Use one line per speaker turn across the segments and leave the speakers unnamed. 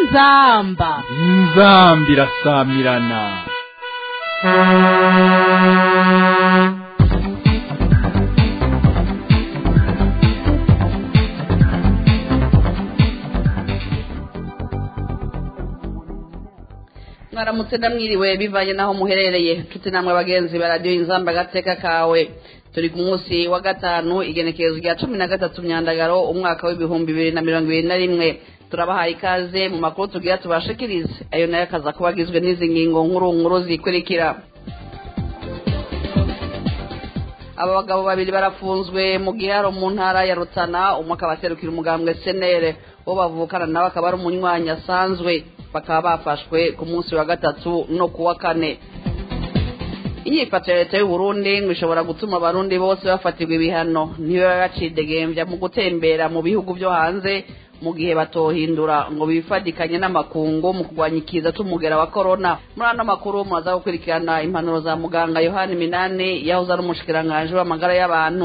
inzamba
inzambi irasamirana
mwaramutse ndamwiriwe bivanye n'aho muherereye nshuti namwe bagenzi ba radiyo inzamba agateka kawe turi ku munsi wa gatanu igenekerezo rya cumi na gatatu myandagaro umwaka w'ibihumbi bibiri na mirongo ibiri na rimwe turabahaye ikaze mu makuru tugira tubashikirize ayo nayo akaza kuba agizwe n'izi ngingo nkuru nkuru zikurikira aba bagabo babiri barafunzwe mu giharo mu ntara ya rutana umwe akaba aserukira umugambwe senere uwo bavukana nawe akaba ari umunywanyi asanzwe bakaba bafashwe ku munsi wa gatatu no ku wa kane inyifato ya leta y'uburundi ngo ishobora gutuma abarundi bose bafatirwa ibihano ntibiba bacidegembya mu gutembera mu bihugu byo hanze mu gihe batohindura ngo bifadikanye n'amakungu mu kurwanya ikiza c'umugera wa korona muri ano makuru muraza gukurikirana impanuro za muganga yohani minani yahoze ari umushikiranganji w'amagara y'abantu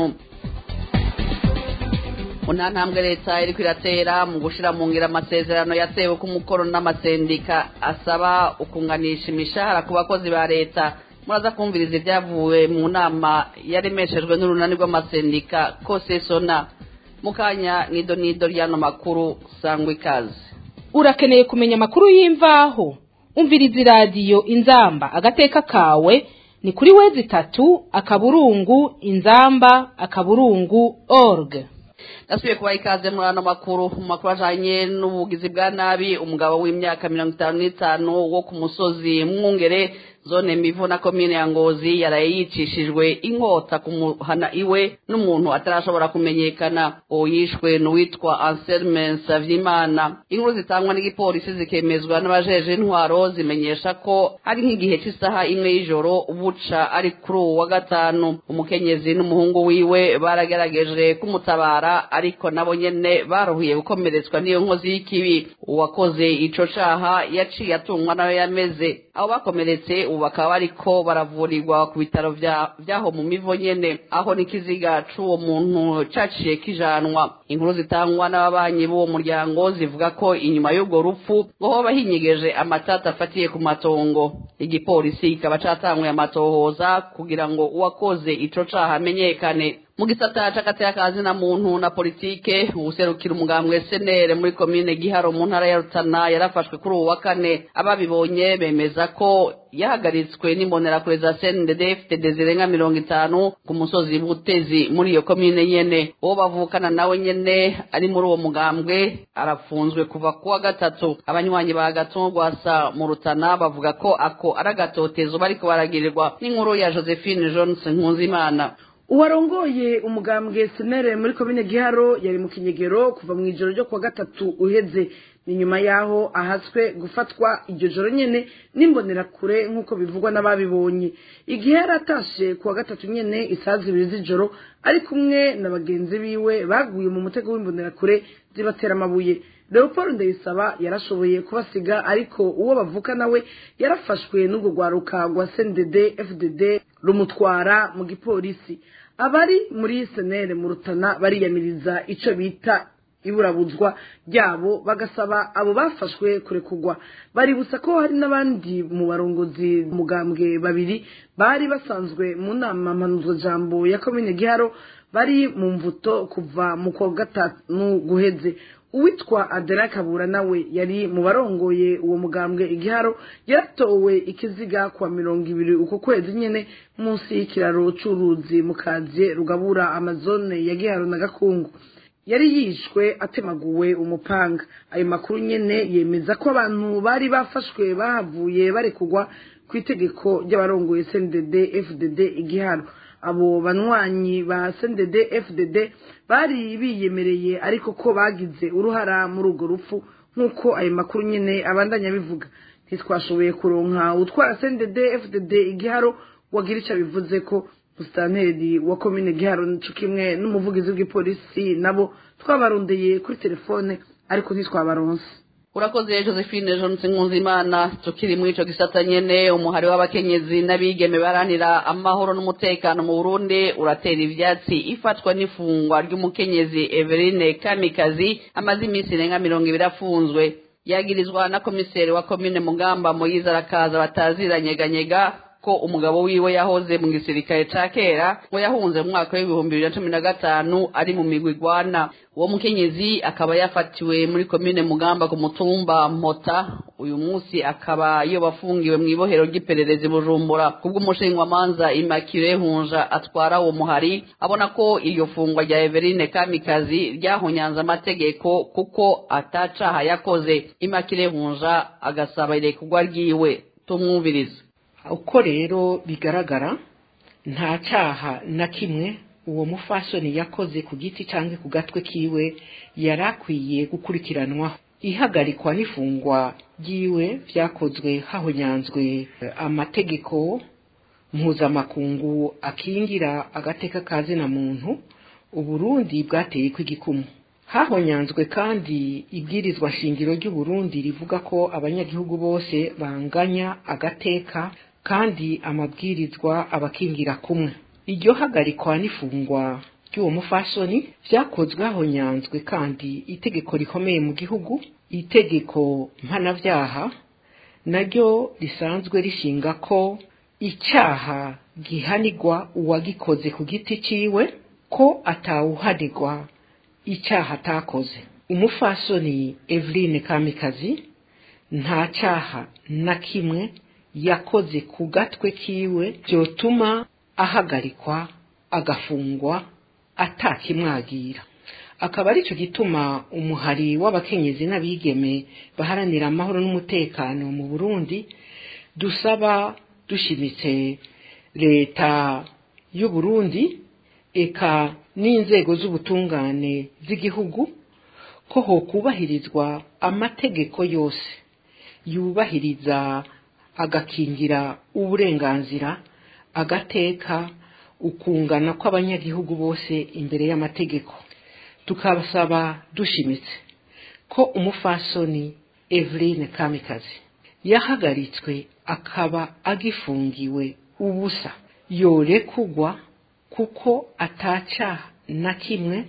mu nta ntambwe leta iriko iratera mu gushira mu ngira amasezerano yatewe ko umukono n'amasendika asaba ukunganisha imishahara ku bakozi ba leta muraza kumviriza ibyavuye mu nama yaremeshejwe n'urunani rw'amasendika kose sona mu kanya nido nido ry'ano makuru sangwa ikaze
urakeneye kumenya amakuru y'imvaho umviriza iradiyo inzamba agateka kawe ni kuri wezi itatu akaburungu inzamba akaburungu org
nasubiye kubaha ikaze muri ano makuru mu makuru ajanye n'ubugizi bwa nabi umugabo w'imyaka mirongo itanu n'itanu wo ku musozi mwungere zone mivu na komine ya ngozi yaraye yicishijwe inkota ku muhana iwe n'umuntu atarashobora kumenyekana uwo yishwe n'uwitwa anselme nsavyimana inkuru zitangwa n'igipolisi zikemezwa n'abajeje intwaro zimenyesha ko ari nk'igihe cy'isaha imwe y'ijoro buca ari kuri uwo wa gatanu umukenyezi n'umuhungu wiwe baragerageje kumutabara ariko nabo nyene baruhiye gukomeretswa n'iyo nkozi y'ikibi uwakoze ico caha yaciye atungwa nayo yameze abo bakomeretse ubu bakaba bariko baravurirwa ku bitaro vyaho mu mivo nyene aho n'ikiziga c'uwo muntu caciye kijanwa inkuru zitangwa n'ababanyi b'uwo muryango zivuga ko inyuma y'urwo rupfu ngo hoba hinyegeje amatata afatiye ku matongo igipolisi kikaba catanguye amatohoza kugira ngo uwakoze ico caha amenyekane mu gisata c'agatekazi na muntu na politike uwuserukira umugambwe senere muri komine giharo mu ntara ya rutana yarafashwe kuri uwu wa kane ababibonye bemeza ko yahagaritswe n'imbonerakure za cndd zirenga mirongo itanu ku musozi butezi muri iyo komine nyene uwo bavukana nawe nyene ari muri uwo mugambwe arafunzwe kuva ku wa gatatu abanywanyi ba gatungwasa mu rutana bavuga ko ako ari agatotezo bariko baragirirwa n'inkuru ya josephine johnson nkunzimana
uwarongoye umugambwe senere muri komine giharo yari mu kinyegero kuva mu ijoro ryo kuwa gatatu uheze ni nyuma yaho ahaswe gufatwa iryo joro nyene n'imbonerakure nk'uko bivugwa n'ababibonye igihe yari atashe kuwa gatatu nyene isaha zibiri z'ijoro ari kumwe na bagenzi biwe baguye mu mutego w'imbonerakure zibatera amabuye leopold ndayisaba yarashoboye kubasiga ariko uwo bavuka nawe yarafashwe n'urwo rwaruka rwa cndd fdd rumutwara mu gipolisi abari muri senere mu rutana bariyamiriza ico bita iburabuzwa ryabo bagasaba abo bafashwe kurekugwa baributsa ko hari n'abandi mu barongozi mugambwe babiri bari basanzwe mu nama mpanuzwajambo ya komine giharo bari mu mvuto kuva mu kwa gatanu guheze uwitwa adela kabura nawe yari mu barongoye uwo mugambwe igiharo yaratowe ikiziga kwa mirongo ibiri uko kwezi nyene munsi y'ikiraro c'uruzi mu kaziye rugabura amazone ya giharo na gakungu yari yishwe atemaguwe umupanga ayo makuru nyene yemeza ko abantu bari bafashwe bahavuye barekugwa ku itegeko ry'abarongoye cndd fdd igiharo abo banywanyi ba cndd fdd bari biyemereye ariko ko bagize uruhara muri urwo rupfu nk'uko ayo makuru nyene abandanya bivuga ntitwashoboye kuronka utwara cndd fdd igiharo wagira ico bivuze ko musitanteri wa komine giharo nico kimwe n'umuvugizi w'igipolisi nabo twabarondeye kuri telefone ariko ntitwabaronse
urakoze josephine jonse nkunzimana tukiri muri ico gisata nyene umuhari w'abakenyezi n'abigeme baranira amahoro n'umutekano mu burundi uratera ivyatsi ifatwa n'ifungwa ry'umukenyezi everine kamikazi amaze iminsi irenga mirongo ibiri afunzwe yagirizwa na komiseri wa komine mugamba moyize arakaza bataziranyeganyega ko umugabo wiwe yahoze mu gisirikare ca kera ngo yahunze mu mwaka w'ibihumbi bibiri na cumi na gatanu ari mu migwi igwana uwo mukenyezi akaba yafatiwe muri komine mugamba ku mutumba mpota uyu munsi akaba yoba afungiwe mu ibohero ry'ipererezi bujumbura kubw'umushinjwamanza imakire hunja atwara uwo muhari abona ko iryo fungwa rya everine kamikazi ryahunyanze amategeko kuko atacaha yakoze imakire hunja agasaba irekurwa ryiwe tumwumvirize
uko rero bigaragara nta cyaha na kimwe uwo mufasoni yakoze ku giti cyangwa ku gatwe kiwe yari akwiye gukurikiranwaho ihagarikwa n'ifungwa ry'iwe byakozwe hahonyanzwe amategeko mpuzamakungu akingira agateka ka zina muntu uburundi bwateye kw'igikumu hahonyanzwe kandi ibwirizwa shingiro ry'uburundi rivuga ko abanyagihugu bose banganya agateka kandi amabwirizwa abakingira kumwe iryo hagarikwa n'ifungwa ry'uwo mufasoni byakozwe hahonyanzwe kandi itegeko rikomeye mu gihugu itegeko mpanabyaha naryo risanzwe rishinga ko icyaha gihanirwa uwagikoze ku giti ciwe ko atawuhanirwa icyaha atakoze umufasoni Eveline Kamikazi nta cyaha na kimwe yakoze ku gatwe kiwe byotuma ahagarikwa agafungwa atakimwagira akaba aricyo gituma umuhari w'abakenyezi n'abigeme baharanira amahoro n'umutekano mu burundi dusaba dushimitse leta y'u Burundi eka n'inzego z'ubutungane z'igihugu ko hokubahirizwa amategeko yose yubahiriza agakingira uburenganzira agateka ukungana kw'abanyagihugu bose imbere y'amategeko tukabasaba dushimitse ko umufasoni Eveline Kamikazi yahagaritswe akaba agifungiwe ubusa yorekugwa kuko ataca na kimwe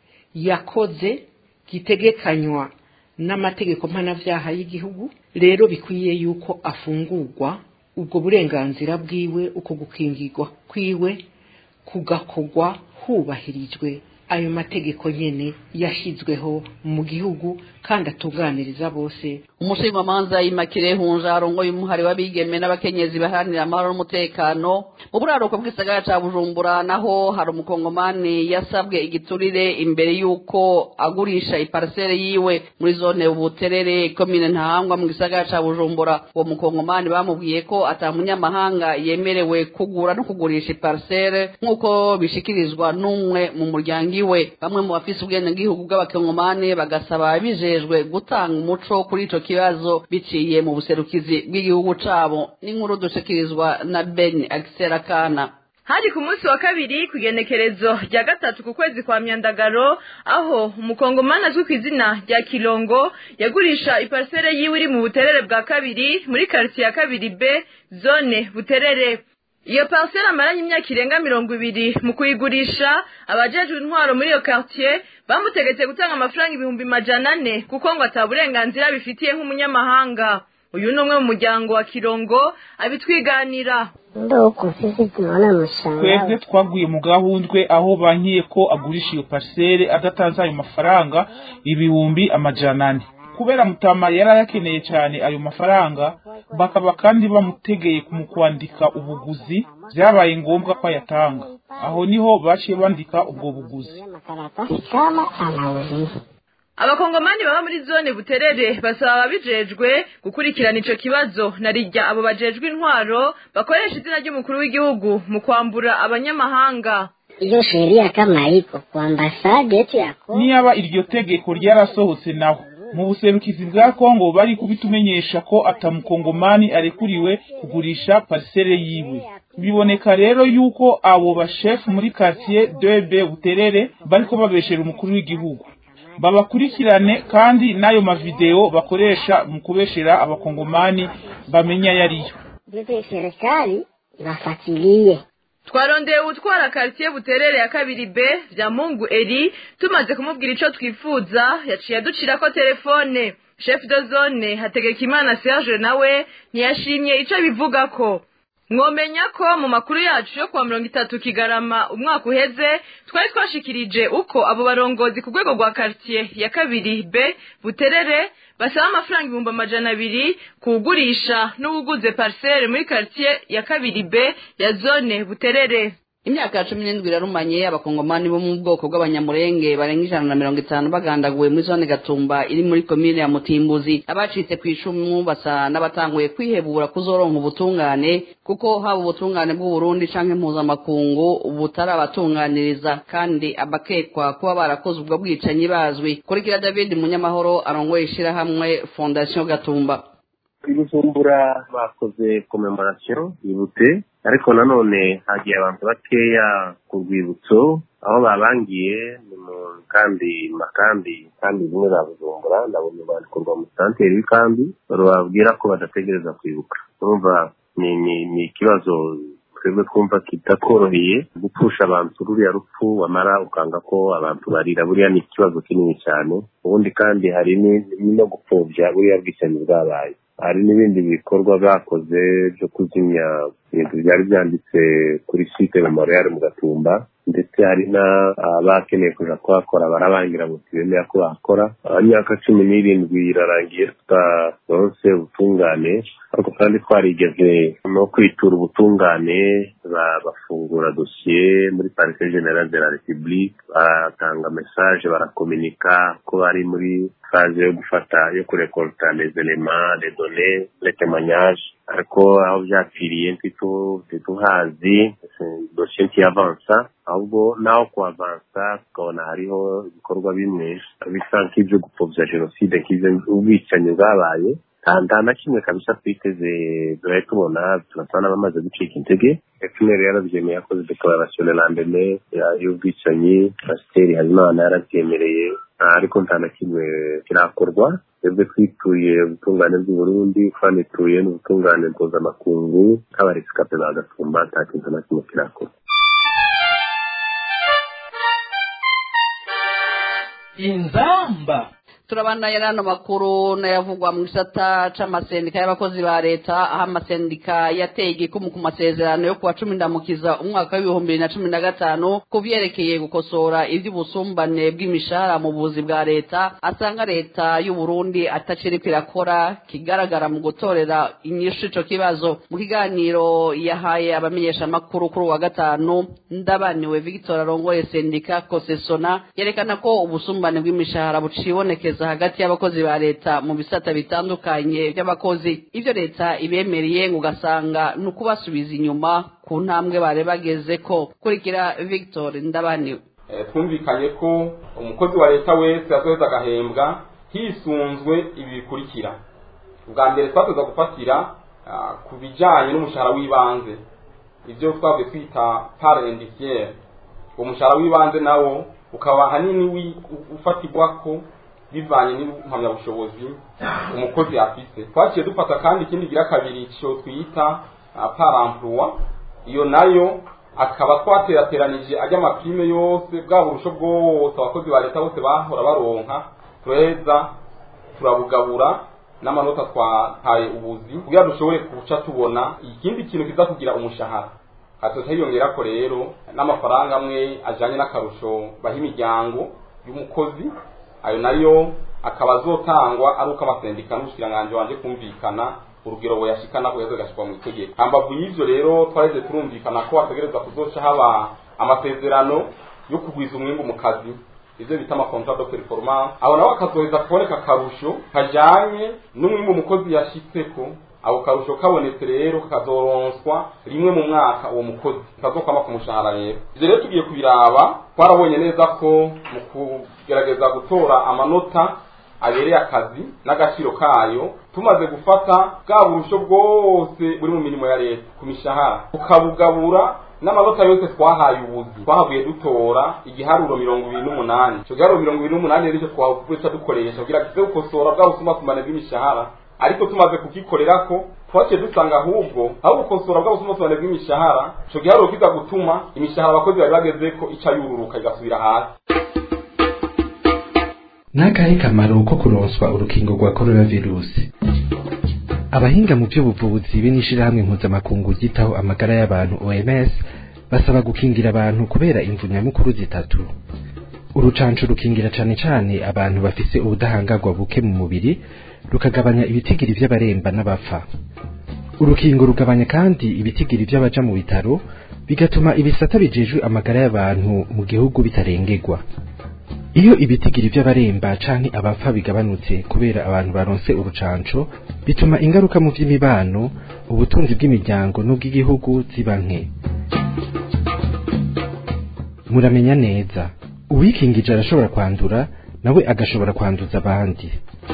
yakoze gitegekanywa n'amategeko mpanabyaha y'igihugu rero bikwiye yuko afungurwa ubwo burenganzira bwiwe uko gukingirwa kwiwe kugakorwa hubahirijwe ayo mategeko nyene yashyizweho mu gihugu kandi atunganiriza bose
umushinjwamanza imakire hunja arongoye umuhari w'abigeme n'abakenyezi baharanira amahoro n'umutekano mu buraruko bw'isagara ca bujumbura naho hari umukongomani yasabwe igiturire imbere y'uko agurisha iparisere yiwe muri zone buterere komine ntahangwa mu gisagara ca bujumbura uwo mukongomani bamubwiye ko ata munyamahanga yemerewe kugura no kugurisha iparisere nk'uko bishikirizwa n'umwe mu muryango iwe bamwe mu bafise ubwenegihugu bw'abakongomani bagasaba bijejwe gutanga umuco kuri ico kibazo biciye mu buserukizi bw'igihugu cabo n'inkuru dushikirizwa na Ben Axel Kana
hari ku munsi wa kabiri ku igenekerezo rya gatatu ku kwezi kwa myandagaro aho umukongomani azwi ku izina rya kirongo yagurisha iparisere yiwe iri mu buterere bwa kabiri muri karitsiye ya kabiri b zone buterere iyo parisere amaranye imyaka irenga mirongo ibiri mu kuyigurisha abajejwe intwaro muri iyo quartier bamutegetse gutanga amafaranga ibihumbi majana ane kuko ngo ata burenganzira bifitiye nk'umunyamahanga uyu ni umwe mu muryango wa kirongo abitwiganira
ndoko sisi tunaona mshangao
twebwe twaguye mu gahundwe aho bankiye ko agurisha iyo parisere adatanze ayo mafaranga ibihumbi amajana ane kubera mutama yari ayakeneye cyane ayo mafaranga bakaba kandi bamutegeye mu kwandika ubuguzi byabaye ngombwa ko ayatanga aho niho baciye bandika ubwo buguzi
makaratasi kama anauziwa
abakongomani baba muri zone buterere basaba ababijejwe gukurikirana ico kibazo na rijya abo bajejwe intwaro bakoresha izina ry'umukuru w'igihugu mu kwambura abanyamahanga
hiyo sheria kama iko kwa ambasade yetu ya Kongo
niyaba iryo tegeko ryarasohotse naho mu buserukizi bwa kongo bari kubitumenyesha ko atamukongomani arekuriwe kugurisha parisere yiwe biboneka rero yuko abo bashefu muri quartier 2B buterere bariko babeshera umukuru w'igihugu babakurikirane kandi n'ayo mavideo bakoresha mu kubeshera abakongomani bamenya yariyo
vipi serikali iwafuatilie
twarondeye utwara quartier buterere ya kabiri b vya mungu eri tumaze kumubwira ico twifuza yaciye aducirako telefone chef de zone hategekimana serge nawe ntiyashimye ico bivuga ko mwomenya ko mu makuru yacu yo kuwa mirongo itatu kigarama umwaka uheze twari twashikirije uko abo barongozi ku rwego rwa quartier ya kabiri b buterere basaba amafaranga ibihumbi amajana abiri kuwugurisha n'uwuguze parcelle muri quartier ya kabiri b ya zone buterere
imyaka cumi n'indwi irarumanye abakongomani bo mu bwoko bw'abanyamurenge barenga ijana na mirongo itanu bagandaguwe muri zone gatumba iri muri komine ya mutimbuzi abacitse ku icumu basa n'abatanguye kwihebura kuzoronka ubutungane kuko haba ubutungane bw'uburundi canke mpuzamakungu butarabatunganiriza kandi abakekwa kuba barakoze ubwo bwicanyi bazwi kurikira david munyamahoro arongoye ishirahamwe fondation gatumba
i bujumbura bakoze commemoration yibutse ariko nanone hagiye abantu bakeya ku rwibutso aho babangiye ni mu kambi makambi kandi zimwe za bujumbura ndabona bandikurwa mu santeri w'ikambi bababwira ko badategereza kwibuka urumva ni ni ni ikibazo twebwe twumva kitatworoheye gupfusha abantu ruriya rupfu wamara ukanga ko abantu barira buriya ni ikibazo kinini cyane ubundi kandi hari no gupfobya buriya bwicanyi bwabaye hari n'ibindi bikorwa bakoze byo kuzimya ibintu byari byanditse kuri site memorial mu gatumba ndetse hari n'abakeneye kuja kuhakora barabangira ngo tibemera ko bahakora imyaka cumi n'irindwi irarangiye tutaronse ubutungane ariko kandi twarigeze no kwitura ubutungane bafungura dosiye muri parike generale de la republique batanga message barakominika ko bari muri faze yo gufata yo kurekolta les éléments les données les témoignages ariko aho byapfiriye ntituhazi dosiye ntiyavansa ahubwo naho kuavansa tukabona hariho ibikorwa bimwe bisa nk'ibyo gupfobya jenoside nk'ubwicanyi bwabaye nta na kimwe kabisa twiteze duhaye tubona turasa n'abamaze gucika intege efuperi yarabyemeye yakoze dekararasiyo le lendemain y'ubwicanyi pasiteri habimana yarabyemereye ariko nta na kimwe kirakorwa twebwe twituye ubutungane bw'uburundi twanituye n'ubutungane mpuzamakungu nk'abaresikape bagatumba nta kintu na kimwe kirakorwa
inzamba
turabandanya n'ano makuru n'ayavugwa mu gisata c'amasendika y'abakozi ba leta aho amasendika yateye igikumu ku masezerano yo kuwa cumi ndamukiza umwaka w'ibihumbi bibiri na cumi na gatanu ku vyerekeye gukosora ivy'ubusumbane bw'imishahara mu buzi bwa leta asanga leta y'uburundi ataciriko irakora kigaragara mu gutorera inyishu ico kibazo mu kiganiro yahaye abamenyeshamakuru kuri uwa gatanu ndabaniwe victor arongoye sendika kosesona yerekana ko ubusumbane bw'imishahara bucibonekeza hagati y'abakozi ba leta mu bisata bitandukanye by'abakozi ibyo leta ibemereye ngo ugasanga ni ukubasubiza inyuma ku ntambwe bari bageze ko kurikira victor ndabaniwe
twumvikanye ko umukozi wa leta wese azoheza agahembwa hisunzwe ibi bikurikira ubwa mbere twateza gufatira ku bijyanye n'umushahara w'ibanze ibyo twavuye twita pare indisiyeri uwo mushahara w'ibanze nawo ukaba ahanini ufatirwa ko bivanye n'impamyabushobozi umukozi afise twaciye dufata kandi ikindi gira kabiri cyo twita parampuwa iyo nayo akaba twaterateranije ajya amapime yose bwa burusho bwose abakozi ba leta bose bahora baronka turaheza turabugabura n'amanota twahaye ubuzi kugira dushobore kuca tubona ikindi kintu kiza kugira umushahara hatoza hiyongera ko rero n'amafaranga amwe ajanye n'akarusho baha imiryango y'umukozi ayo nayo akaba azotangwa ari uko amasendika n'ubushikiranganji wanje kumvikana urugero boyashikana kuheza gashikwa mu itegeko hambavu y'ivyo rero twareze turumvikana ko hategerezwa kuzoca haba amasezerano yo kugwiza umwimbu mu kazi ivyo bita amakontra de performance aho nawe akazoheza kuboneka akarusho kajanye n'umwimbu umukozi yashitseko ako karusho kabonetse rero kakazoronswa rimwe mu mwaka uwo mukozi kazokwama ku mushahara rero ivyo rero tugiye kubiraba twarabonye neza ko mu kugerageza gutora amanota abereye akazi n'agaciro kayo tumaze gufata bwa burusho bwose buri mu mirimo ya leta ku mishahara tukabugabura n'amanota yose twahaye ubuzi twahavuye dutora igiharuro mirongo ibiri n'umunani ico giharuro mirongo ibiri n'umunani rero ico twavuca dukoresha kugira kize gukosora bwa busumbasumbane bw'imishahara ariko tumaze kugikorera ko twaciye dusanga ahubwo aho gukosora bwa busumbasumbane bw'imishahara ico giharuro kiza gutuma imishahara abakozi bari bageze ko ica yururuka igasubira hasi
n'akahe kamaro ko kuronswa urukingo rwa coronavirusi abahinga mu by'ubuvuzi be n'ishirahamwe mpuzamakungu ryitaho amagara y'abantu OMS basaba gukingira abantu kubera imvu nyamukuru zitatu urucanco rukingira cane cane abantu bafise ubudahangarwa buke mu mubiri rukagabanya ibitigiri vy'abaremba n'abapfa urukingo rugabanya kandi ibitigiri vy'abaja mu bitaro bigatuma ibisata bijejwe amagara y'abantu mu gihugu bitarengerwa iyo ibitigiri vy'abaremba canke abapfa bigabanutse kubera abantu baronse urucanco bituma ingaruka mu vy'imibano ubutunzi bw'imiryango n'ubw'igihugu ziba nke muramenya neza uwikingije arashobora kwandura nawe agashobora kwanduza abandi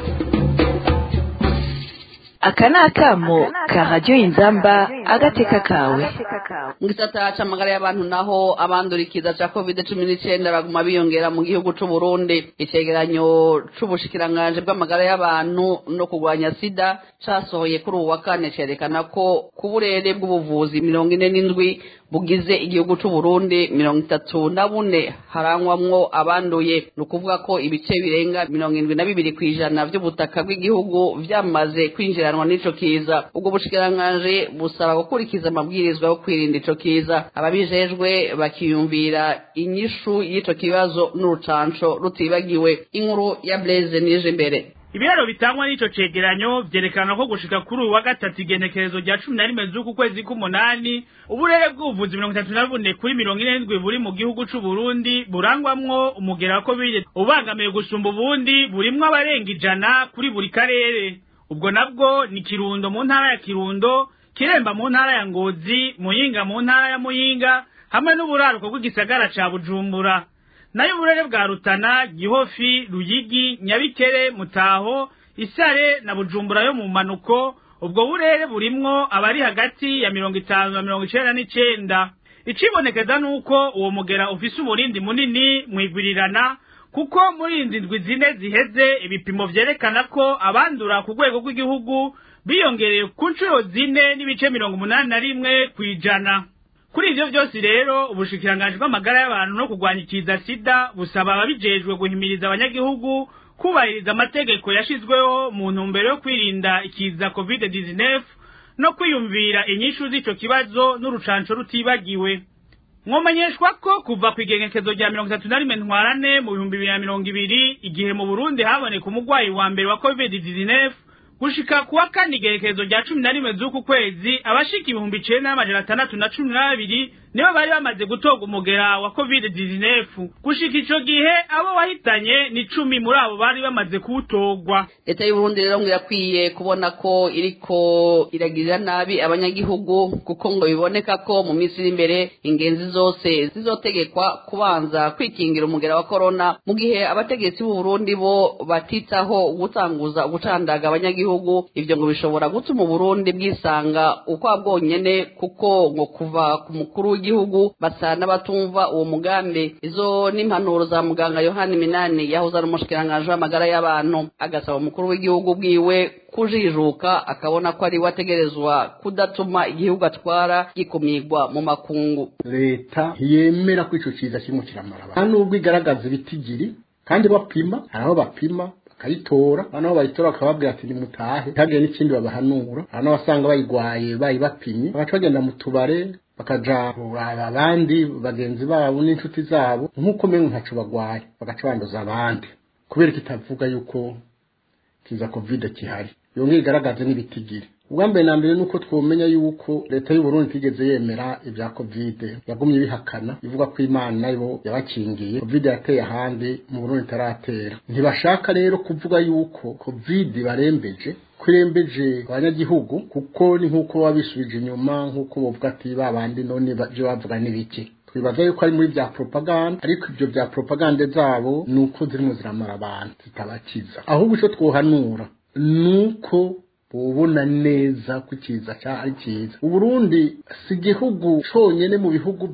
aka ni akamo ka radiyo inzamba agateka kawe
mu gisata c'amagara y'abantu naho abandurikiza ca covid cumi n'icenda baguma biyongera mu gihugu c'uburundi icegeranyo c'ubushikiranganji bw'amagara y'abantu no kurwanya sida casohoye kuri ubu wa kane cerekana ko ku burere bw'ubuvuzi mirongo ine n'indwi bugize igihugu c'uburundi mirongo itatu na bune harangwamwo abanduye ni ukuvuga ko ibice birenga mirongo indwi na bibiri kw'ijana vy'ubutaka bw'igihugu vyamaze kwinjiranwa n'ico kiza ubwo bushikiranganji busaba gukurikiza amabwirizwa yo kwirinda ico kiza ababijejwe bakiyumvira inyishu y'ico kibazo n'urucanco rutibagiwe inkuru ya blaise nije imbere
ibiraro bitangwa n'ico cegeranyo vyerekana ko gushika kuri uyu wa gatatu igenekerezo rya cumi na rimwe z'uku kwezi k'umunani uburere bw'ubuvuzi mirongo itatu na bune kuri mirongo ine n'indwi buri mu gihugu c'uburundi burangwamwo umugera wa covid ubangamiye gusumba ubundi burimwo abarenga ijana kuri buri karere ubwo nabwo ni kirundo mu ntara ya kirundo kiremba mu ntara ya ngozi muyinga mu ntara ya muyinga hamwe n'uburaruko bw'igisagara ca bujumbura nayo uburere bwa rutana gihofi ruyigi nyabikere mutaho isare na bujumbura yo mu manuko ubwo burere burimwo abari hagati ya mirongo itanu na mirongo icenda n'icenda icibonekeza nuko uwo mugera ufise umurindi munini mwigwirirana kuko muri izi ndwi zine ziheze ibipimo vyerekana ko abandura ku rwego rw'igihugu biyongereye ku nshuro zine n'ibice mirongo umunani na rimwe kw'ijana kuri ivyo vyose rero ubushikiranganji bw'amagara y'abantu no kurwanya ikiza sida busaba ababijejwe guhimiriza abanyagihugu kubahiriza amategeko yashizweho mu ntumbero yo kwirinda ikiza covid 19 no kwiyumvira inyishu z'ico kibazo n'urucanco rutibagiwe mwomenyeshwa ko kuva ku igenekezo rya mirongo itatu na rimwe ntwarane mu bihumbi bibiri na mirongo ibiri igihe mu burundi haboneka umurwayi wa mbere wa covid 19 gushika kuwa kane igerekezo rya cumi na rimwe z'uku kwezi abashika ibihumbi icenda n'amajana atandatu na cumi na babiri nibo bari bamaze gutorwa umugera wa covid 19 gushika ico gihe abo wahitanye ni cumi muri abo bari bamaze kuwutorwa
leta y'uburundi rero ngo irakwiye kubona ko iriko iragirira nabi abanyagihugu kuko ngo biboneka ko mu minsi iri imbere ingenzi zose zizotegekwa kubanza kwikingira umugera wa korona mu gihe abategetsi b'uburundi bo batitaho gutanguza gucandaga abanyagihugu ivyo ngo bishobora gutuma uburundi bwisanga ukwa bwonyene kuko ngo kuva ku mukuru w'igihugu basa n'abatumva uwo mugambi izo n'impanuro za muganga yohani minani yahoze ari umushikiranganji w'amagara y'abantu agasaba umukuru w'igihugu bwiwe kujijuka akabona ko ari we ategerezwa kudatuma igihugu atwara gikumigwa mu makungu
leta ntiyemera ko ico kiza kirimo kiramara nta nubwo igaragaza ibitigiri kandi bapima hari aho bapima bakayitora noneho bayitora bakababwira ati nimutahe ntihagire n'ikindi babahanura hari n'abasanga bayigwaye bayibapimye bagaca bagenda mu tubare bakaja kuraba abandi bagenzi babo n'inshuti zabo nk'uko mengo ntaco bagwaye bagaca banduza abandi kubera kitavuga yuko kiza covid kihari yongeye igaragaze n'ibitigiri ubwa mbere na mbere nuko twomenya yuko leta y'uburundi itigeze yemera ibya covid yagumye bihakana ivuga ko imana nayo yabakingiye covid yateye ahandi mu burundi itaratera ntibashaka rero kuvuga yuko covid barembeje kwirembeje abanyagihugu kuko ni nk'uko baba bisubije inyuma nk'uko bavuga ati ba bandi none ibyo bavuga n'ibiki twibaza yuko ari muri bya propaganda ariko ibyo bya propaganda zabo ni uko zirimo ziramara abantu zitabakiza ahubwo icyo twohanura ni uko ubona neza ko ikiza ari cyiza uburundi si igihugu cyonyine mu bihugu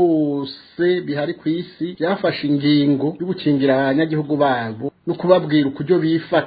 byose bihari ku isi byafashe ingingo yo gukingira abanyagihugu babo no kubabwira ukuryo bifata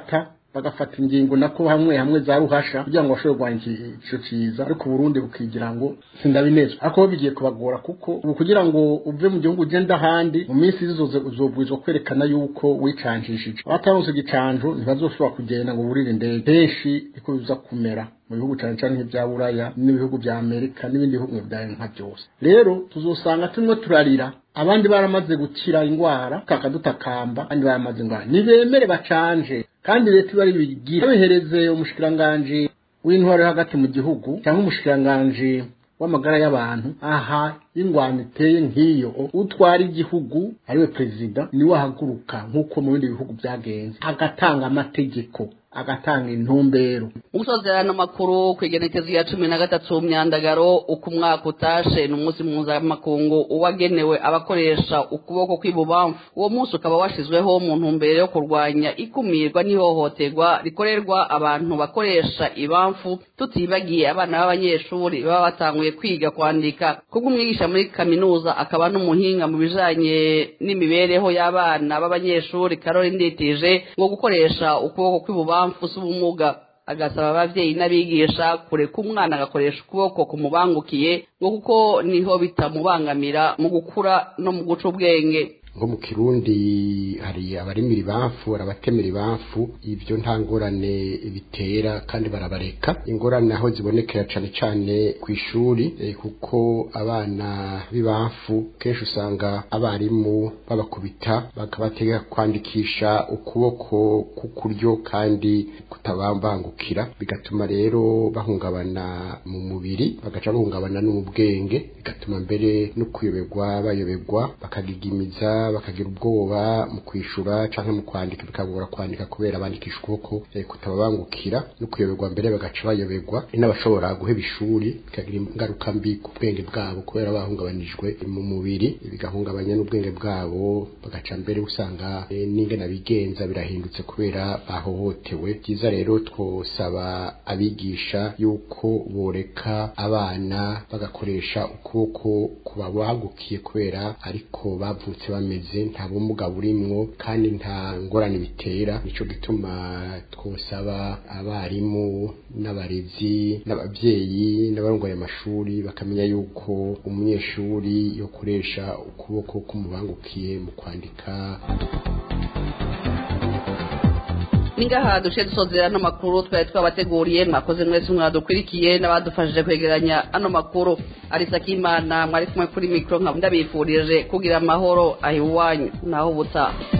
bagafata ingingo nako hamwe hamwe za ruhasha kugira ngo bashobore kurwanya ico ciza ariko Burundi bukigira ngo sindabinezwa ariko bigiye kubagora kuko ubu kugira ngo uve mu gihugu ugenda ahandi mu minsi izoze uzobwirizwa kwerekana yuko wicanjishije abataronse igicanjo ntibazoshobora kugenda ngo burire indege henshi niko biza kumera mu bihugu cyane cyane nk'ibya buraya n'ibihugu bya amerika n'ibindi bihugu bya nka byose rero tuzosanga turimo turarira abandi baramaze gukira indwara kakadutakamba abandi baramaze indwara nibemere bacanje kandi leta iba bigira bihereze umushikiranganji w'intwaro hagati mu gihugu cyangwa umushikiranganji w'amagara y'abantu aha ingwano iteye nk'iyo utwara igihugu ariwe perezida niwe ahaguruka nk'uko mu bindi bihugu byagenze agatanga amategeko agatanga intumbero
umusozerano makuru ku igenekezo ya cumi na gatatu myandagaro uko umwaka utashe ni umunsi mpuzamakungu uwagenewe abakoresha ukuboko kw'ibubamfu uwo munsi ukaba washyizweho mu ntumbero yo kurwanya ikumirwa n'ihohoterwa rikorerwa abantu bakoresha ibamfu tutibagiye abana b'abanyeshuri baba batanguye kwiga kwandika kuko umwigisha muri kaminuza akaba n'umuhinga mu bijanye n'imibereho y'abana b'abanyeshuri karori nditije ngo gukoresha ukuboko kw'ibubamfu si ubumuga agasaba abavyeyi n'abigisha kureka umwana agakoresha ukuboko kumubangukiye ngo kuko niho bitamubangamira mu gukura no mu guca ubwenge
ngo mu kirundi hari abarimira ibamfu arabatemera ibamfu ibyo nta ngorane bitera kandi barabareka ingorane aho zibonekera cyane cyane ku ishuri kuko abana b'ibamfu kenshi usanga abarimu babakubita bakabategeka kwandikisha ukuboko k'ukuryo kandi kutabambangukira bigatuma rero bahungabana mu mubiri bagaca bahungabana no mu bwenge bigatuma mbere no kuyoberwa bayoberwa bakagigimiza bakagira ubwoba mu kwishura canke mu kwandika bikagora kwandika kubera bandikisha ukuboko eh, kutababangukira no kuyoberwa mbere bagaca bayoberwa n'abashobora guheba ishuri bikagira ingaruka mbi ku bwenge bwabo kubera bahungabanijwe mu mubiri bigahungabanya n'ubwenge bwabo bagaca mbere usanga eh, n'ingene bigenza birahindutse kubera bahohotewe byiza rero twosaba abigisha yuko boreka abana bagakoresha ukuboko kubabagukiye kubera ariko bavutse bameze nta bumuga burimwo kandi nta ngorane bitera nico gituma twosaba abarimu n'abarezi n'abavyeyi n'abarongoye amashuri bakamenya yuko umunyeshuri yokoresha ukuboko kumubangukiye mu kwandika
ningaha duce dusozera ano makuru twari twabateguriye mwakoze mwese mwadukurikiye n'abadufashije kwegeranya ano makuru arisa k'imana mwari kumwe kuri mikoro nkaba ndabifurije kugira amahoro aho iwanyu naho ubutaha